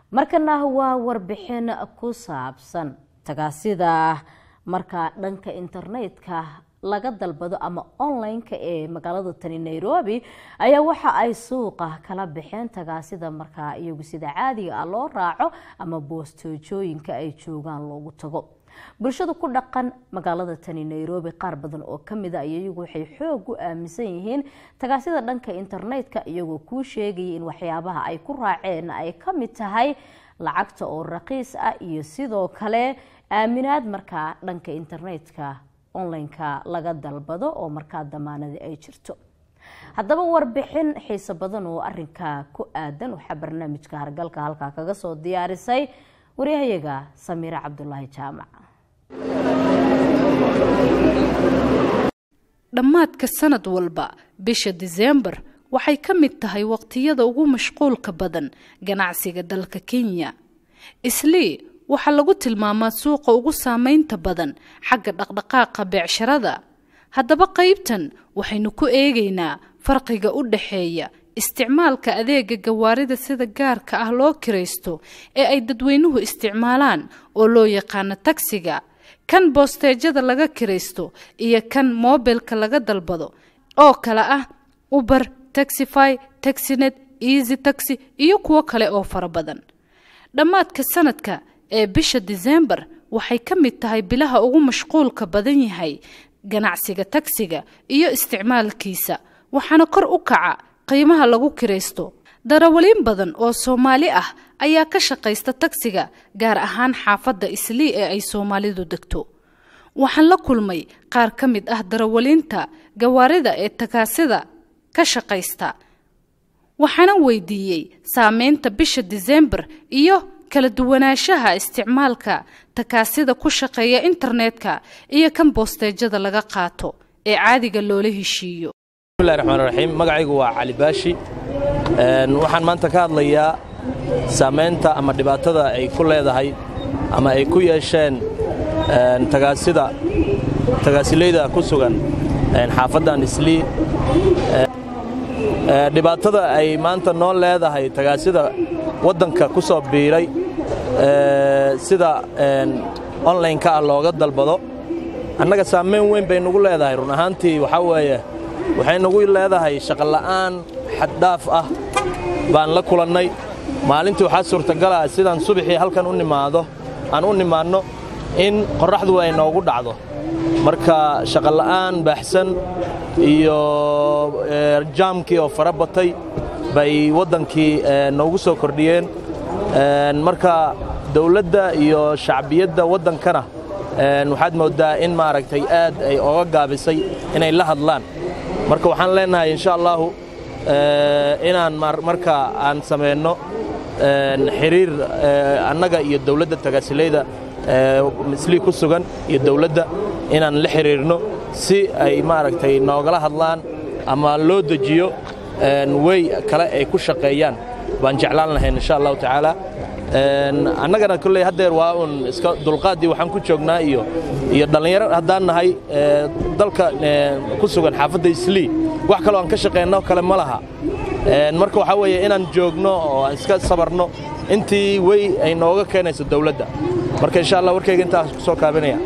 markana waa warbixin ku saabsan tagaasida markaa dhanka internetka laga dalbado ama online-ka ee magaalada tani nairobi ayaa waxa ay suuqa kala baxeen tagaasida markaa iyagu sida caadiga ah loo raaco ama boostoojooyinka ay joogaan loogu tago bulshada ku dhaqan magaalada tani nairobi qaar badan oo kamid a iyagu waxay xoog u aaminsan yihiin tagaasida dhanka internetka iyagoo kuu sheegaya in waxyaabaha ay ku raaceen ay kamid tahay lacagta oo raqiis ah iyo sidoo kale aaminaad markaa dhanka internetka online-ka laga dalbado oo markaa damaanadi ay jirto haddaba warbixin xiiso badan oo arinka ku aadan waxaa barnaamijka hargalka halkaa kaga soo diyaarisay waryahayaga samiire cabdulaahi jaamac dhammaadka sanad walba bisha diseembar waxay ka mid tahay waqtiyada ugu mashquulka badan ganacsiga dalka kenya islii waxaa lagu tilmaamaa suuqa ugu saameynta badan xagga dhaqdhaqaaqa beecsharada haddaba qaybtan waxaynu ku eegaynaa farqiga u dhaxeeya isticmaalka adeega gawaarida sida gaarka ah loo kiraysto ee ay dadweynuhu isticmaalaan oo loo yaqaano tagsiga kan boosteejada laga kiraysto iyo kan moobilka laga dalbado oo kale ah uber taxify taxinet easy taxi iyo kuwo kale oo fara badan dhammaadka sanadka ee bisha diseembar waxay ka mid tahay bilaha ugu mashquulka badan yahay ganacsiga tagsiga iyo isticmaalkiisa waxaana kor u kaca qiimaha lagu kiraysto darawaliin badan oo soomaali ah ayaa ka shaqaysta tagsiga gaar ahaan xaafadda islii ee ay soomaalidu degto waxaan la kulmay qaar ka mid ah darawaliinta gawaarida ee tagaasida ka shaqaysta waxaana weydiiyey saameynta bisha diseembar iyo kala duwanaanshaha isticmaalka takaasida ku shaqeeya internetka iyo kan boosteejada laga qaato ee caadiga loola heshiiyo bismillahi raxmaan raxiim magacaygu waa cali baashi waxaan maanta ka hadlayaa saamaynta ama dhibaatada ay ku leedahay ama ay ku yeesheen tagaasida tagaasilayda ku sugan xaafaddan islii dhibaatada ay maanta noo leedahay tagaasida waddanka ku soo biiray sida onlaynka ah looga dalbado annaga saamayn weyn bay nugu leedahay run ahaantii waxaa weeye waxay nagu leedahay shaqola'aan xaddhaaf ah baan la kulannay maalintii waxaa suurtagala sidaan subaxii halkan u nimaado aan u nimaadno in qorraxdu ay noogu dhacdo marka shaqola'aan baaxsan iyo jaamkii oo fara batay bay waddankii noogu soo kordhiyeen marka dawladda iyo shacbiyadda waddankana waxaad mooddaa in maaragtay aad ay oga gaabisay inay la hadlaan marka waxaan leennahay insha allaahu inaan marka aan samayno xiriir annaga iyo dawladda tagaasilayda mislii ku sugan iyo dawladda inaan la xiriirno si ay maaragtay noogala hadlaan ama loo dejiyo wey kale ay ku shaqeeyaan baan jeclaan lahayn insha allahu tacaala annagana kolley haddeer waa uun iska dulqaaddii waxaan ku joognaa iyo iyo dhallinyaro haddaan nahay dalka ku sugan xaafadda islii wax kaloo aan ka shaqeynno kale ma laha marka waxaa weeye inaan joogno oo aan iska sabarno intii wey ay nooga keenayso dawladda marka insha allah warkayga intaas ku soo kaabinaya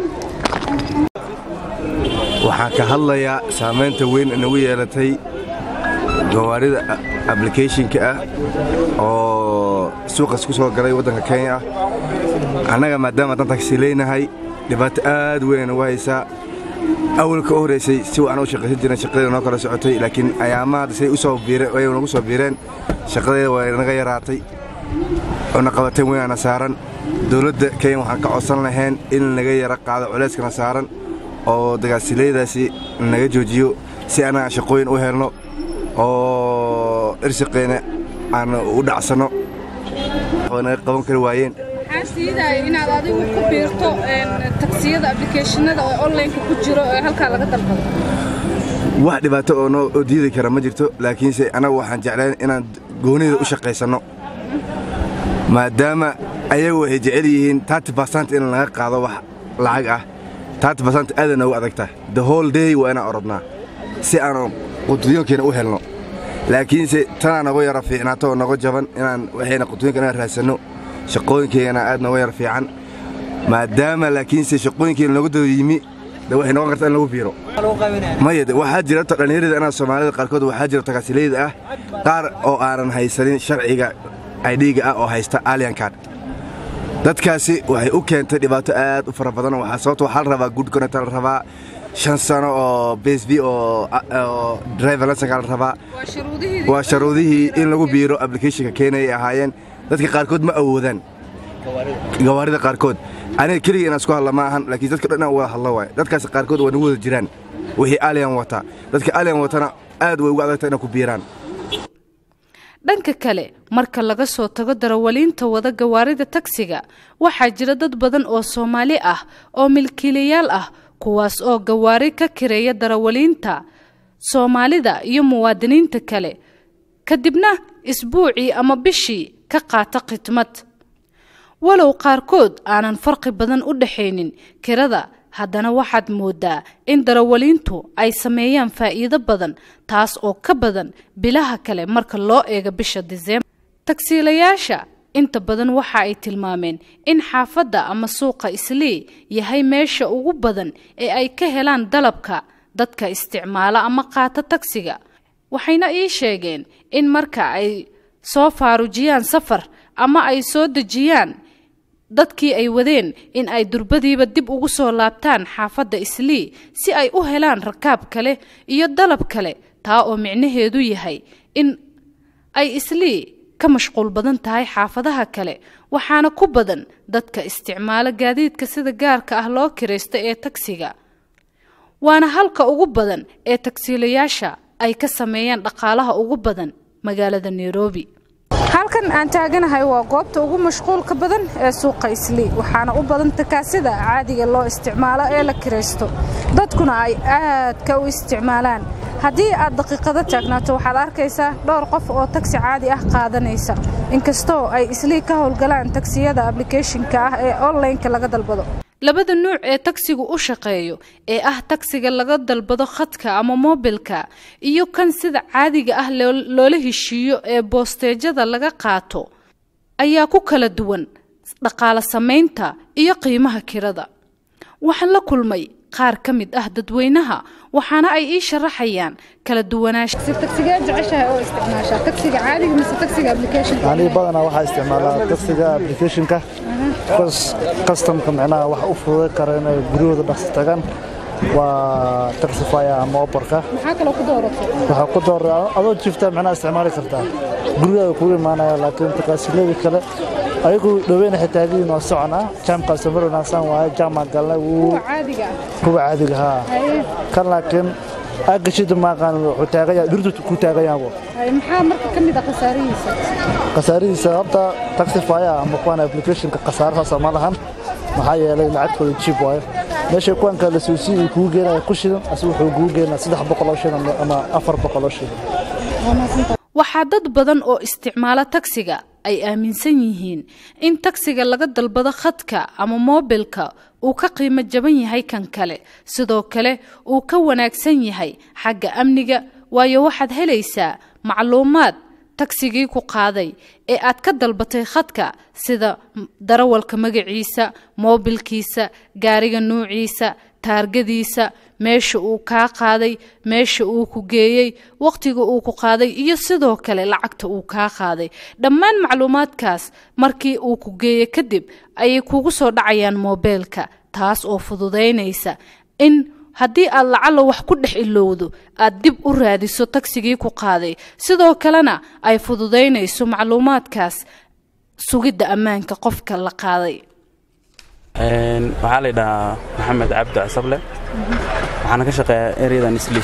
waxaan ka hadlayaa saamaynta weyn inagu yeelatay gawaarida ablicathonka ah oo suuqas ku soo galay waddanka kenya ah annaga maadaama haddaan tagsileynahay dhibaato aad weyn nagu haysaa awalka u horraysay si wacan u shaqaysan jireen shaqadeeda noo kala socotay laakiin ayaamaha hadda say usoo biireen ay nagu soo biireen shaqadeeda waa naga yaraatay oona qabateen weynaana saaran dawladda kenya waxaan ka codsan lahayn in naga yara qaado culeyskana saaran oo dagaasilaydaasi naga joojiyo si annaga shaqooyin u helno oo irshaqeyna aan u dhacsanno naga qaban kari waayeen maxaa siidaaya inaad adigu ku biirto tagsiyada ablicathonada oo onlineka ku jiro ee halkaa laga dalbado wax dhibaato oo noo oo diidi kara ma jirto laakiinse annagu waxaan jeclayn inaan goonida u shaqaysanno maadaama ayagu waxay jecel yihiin taati basant in laga qaado wax lacag ah taati basant aada noogu adagta the whole day waa inaan orodnaa si aanu qutudyoonkeena u helno laakiinse tanaa nogu yara fiicnaato oo nogo jaban inaan waxayna qutudyoonka inaan raadsanno shaqooyinkeygana aad nooga yar fiican maadaama laakiinse shaqooyinkeena looga daba yimi de waxay noqon kartaa in lagu biiro maya de waxaa jira horta dhallinyarada anaa soomaalida qaarkood waxaa jira tagaasilayda ah qaar oo aanan haysanin sharciga aydhiiga ah oo haysta alien card dadkaasi waxay u keentay dhibaato aad u fara badan waxaa sababta waxaa la rabaa good connector la rabaa shan sano oo bsb oo driver license la rabaa waa sharuudihii in lagu biiro applicationka keenayay ahaayeen dadka qaarkood ma awoodaan gawaarida qaarkood aniga keliga inaan isku hadla ma ahan laakiin dadka dhan inaan wada hadlo waay dadkaas qaarkood waa nagu wada jiraan wixii alien wata dadka alien watana aad way ugu adagta inay ku biiraan dhanka kale marka laga soo tago darawaliinta wada gawaarida tagsiga waxaa jira dad badan oo soomaali ah oo milkiilayaal ah kuwaas oo gawaari ka kireeya darawaliinta soomaalida iyo muwaadiniinta kale kadibna isbuucii ama bishii ka qaata khidmad walow qaarkood aanan farqi badan u dhaxaynin kirada haddana waxaad moodaa in darawaliintu ay sameeyaan faa'iido badan taas oo ka badan bilaha kale marka loo eego bisha diseembar tagsiilayaasha inta badan waxa ay tilmaameen in xaafadda ama suuqa islii yahay meesha ugu badan ee ay ka helaan dalabka dadka isticmaala ama qaata tagsiga waxayna ii sheegeen in marka ay soo faarujiyaan safar ama ay soo dejiyaan dadkii ay wadeen in ay durbadiiba dib ugu soo laabtaan xaafadda islii si ay u helaan rakaab kale iyo dalab kale taa oo micnaheedu yahay in ay islii ka mashquul badan tahay xaafadaha kale waxaana ku badan dadka isticmaala gaadiidka sida gaarka ah loo kiraysta ee tagsiga waana halka ugu badan ee tagsiilayaasha ay ka sameeyaan dhaqaalaha ugu badan magaalada nairobi halkan aan taaganahay waa goobta ugu mashquulka badan ee suuqa islii waxaana u badan takaasida caadiga loo isticmaalo ee la kiraysto dadkuna ay aadka u isticmaalaan haddii aad daqiiqado taagnaato waxaad arkaysaa dhowr qof oo tagsi caadi ah qaadanaysa inkastoo ay islii ka howlgalaan tagsiyada ablicathonka ah ee onlineka laga dalbado labada nuuc ee tagsigu u shaqeeyo ee ah tagsiga laga dalbado khadka ama moobilka iyo kan sida caadiga ah loola heshiiyo ee boosteejada laga qaato ayaa ku kala duwan dhaqaale samaynta iyo qiimaha kirada waxaan la kulmay qaar ka mid ah dadweynaha waxaana ay ii sharaxayaan kala duwanaanshaaniga badanaa waxaa isticmaalaa tagsiga applicationka kastamka micnaha wax u fududay kara inay guryahooda dhaqsi tagaan waa taxifaya ama oborka waxaa ku doora adoo jifta micnaha isticmaali kartaa gurigaada kugu imaanaya laakiin takaasiladii kale ayagu dhaweyna xitaagiin waa socon ah jaamkaasi mar wanaagsan waaye jaamaa galnay wuu kuwa caadiga haa kan laakiin agashida maaqaan wuxuu taagaya dhirtu ku taagayaabo maxaa marka ka mid ah khasaarihiisa khasaarihiisa horta taxifaya ama kuwan applicationka khasaarahaasa ma lahan maxaa yeelay lacagtooda jiib waayo meeshay kuwan kale suusi uu kugu geenaya ku shidan asigu wuxuu kugu geenaya saddex boqol oo shidan ama afar boqol oo shidan waxaa dad badan oo isticmaala tagsiga ay aaminsan yihiin in tagsiga laga dalbado khadka ama moobilka uu ka qiimo jaban yahay kan kale sidoo kale uu ka wanaagsan yahay xagga amniga waayo waxaad helaysaa macluumaad tagsigii ku qaaday ee aad ka dalbatay khadka sida darawalka magaciisa moobilkiisa gaariga nuuciisa taargadiisa meesha uu kaa qaaday meesha uu ku geeyey wakhtiga uu ku qaaday iyo sidoo kale lacagta uu kaa qaaday dhammaan macluumaadkaas markii uu ku geeyey kadib ayay kugu soo dhacayaan moobeelka taas oo fududaynaysa in haddii aad lacalla wax ku dhex ilowdo aad dib u raadiso tagsigii ku qaaday sidoo kalena ay fududaynayso macluumaadkaas sugidda ammaanka qofka la qaaday waxaa la yidhahaa maxamed cabdi casable waxaana ka shaqeeyaa ereyadan isli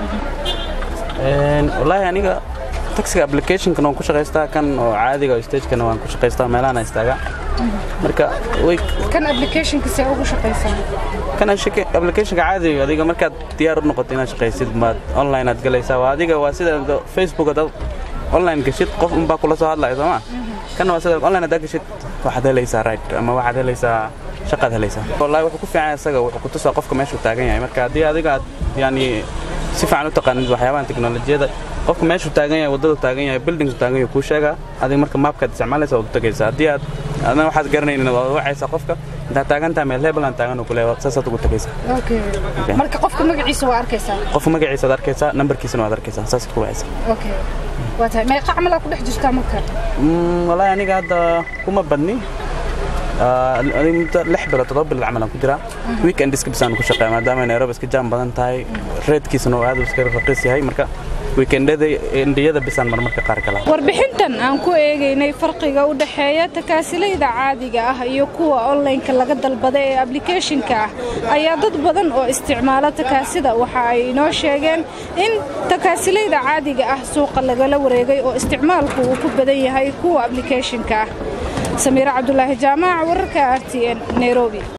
wallaahi aniga taxiga applicationkan waan ku shaqaystaa kan oo caadiga oo stagekana waan ku shaqaystaa meelahana istaaga marka way kan applicationka see ugu shaqaysaa kan applicationka caadiga adiga markaad diyaar u noqoto inaad shaqaysid maad online aad galaysaa waa adiga waa sida facebook dad online gashid qof unbaa kula soo hadlaya sooma kana waa sida online haddaa gashid waxaad helaysaa right ama waxaad helaysaa shaqaad helaysaa wallahi wuxuu ku fiican isaga wuxuu ku tusaa qofka meeshuu taagan yahay marka haddii adiga aad yani si fiican u taqaanid waxyaabahan teknolojiyada qofka meeshuu taagan yahay waddadu taagan yahay bildingku taagan yahay kuu sheegaa adiga marka maapkaad isticmaalaysa waad u tagaysaa haddii aad adna waxaad garanaynin waad wacaysaa qofka intaad taagan tahay meel hebel aan taagan uu kuleeya saasaad ugu tagaysaa marka qofka magaciisa waa arkaysaa qofka magaciisa ad arkaysaa nambarkiisana waad arkaysaa saasaad ku wacaysaa okay waa tahay meeqa camal aa ku dhex jirtaa marka wallaahi aniga hadda kuma badni muddo lix bilood toddoba bilood camal aan ku jiraa weekend iska bisaan ku shaqeeya maadaama nairobi iska jaam badan tahay reedkiisana oo aad u iska raqiis yahay marka weekendada indiyada bisaan marmarka qaar kala warbixintan aan ku eegaynay farqiga u dhexeeya takaasilayda caadiga ah iyo kuwa onlineka laga dalbada ee ablicathonka ah ayaa dad badan oo isticmaala takaasida waxa ay inoo sheegeen in takaasilayda caadiga ah suuqa lagala wareegay oo isticmaalku uu ku badan yahay kuwa ablicathonka ah samiire cabdulaahi jaamac wararka r t n nairobi